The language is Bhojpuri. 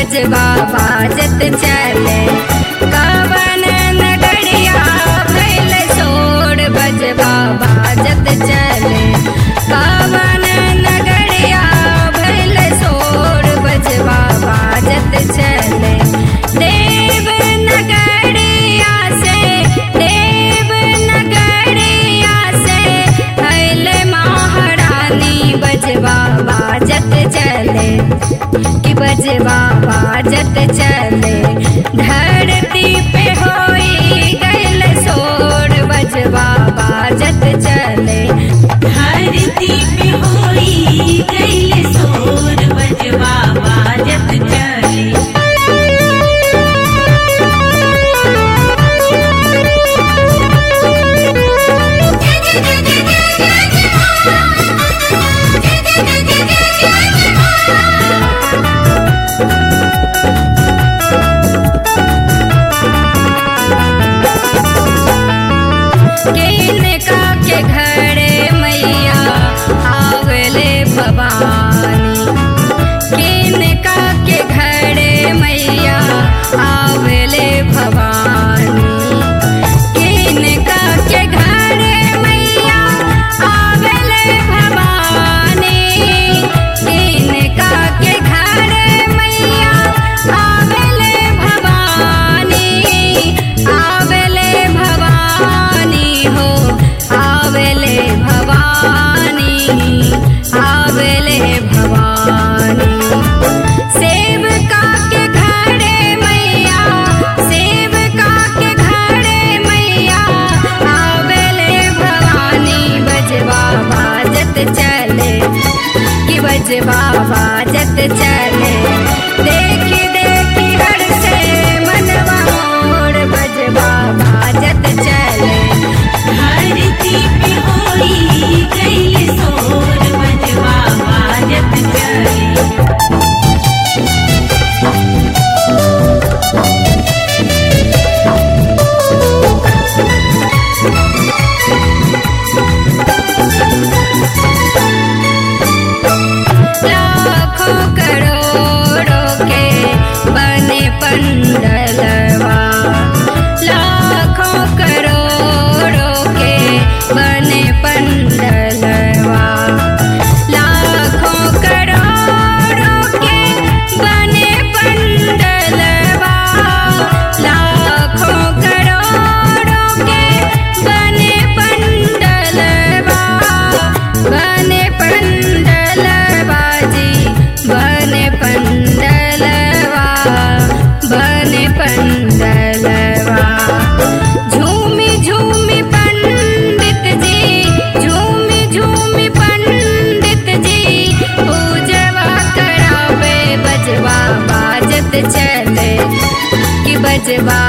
बजवा बाजत चले कवन नगरिया भैल सोर बजवा बाजत चले कवन नगरिया भैल सोर बजवा बाजत चले देव नगरिया से देव नगरिया से भैल महारानी बजवा बाजत चले कि बजवा बाजत चले धरती पे होई गैल सोर बजवा बाजत चले धरती पे होई गइल सोर बजवा बाजत चले किनका के घरे मैया आवले भवानी किनका के घरे मैया आवले भवानी किनका के घरे मैया आवले भवानी किनका के घरे मैया आवले भवानी आवले भवानी हो आवले भवानी आवले भवानी सेवका के घरे मैया सेवका के घरे मैया आवले भवानी बजवा बाजत चले कि बजवा बाजत चले देखी देखी हर से मनवा मोर बजवा बाजत चले धरती पे होई गइल सोर बजवा बाजत चले लाखों करोड़ों के बने पंडलवा लाखों करोड़ों के बने पंडलवा लाखों करोड़ों के बने पंडलवा लाखों करोड़ों के बने पंडलवा बने पंडलवा जी बने पंडलवा बने पंडलवा झूमी झूमी पंडित जी झूमी झूमी पंडित जी पूजवा करावे बजवा बाजत चले कि बजवा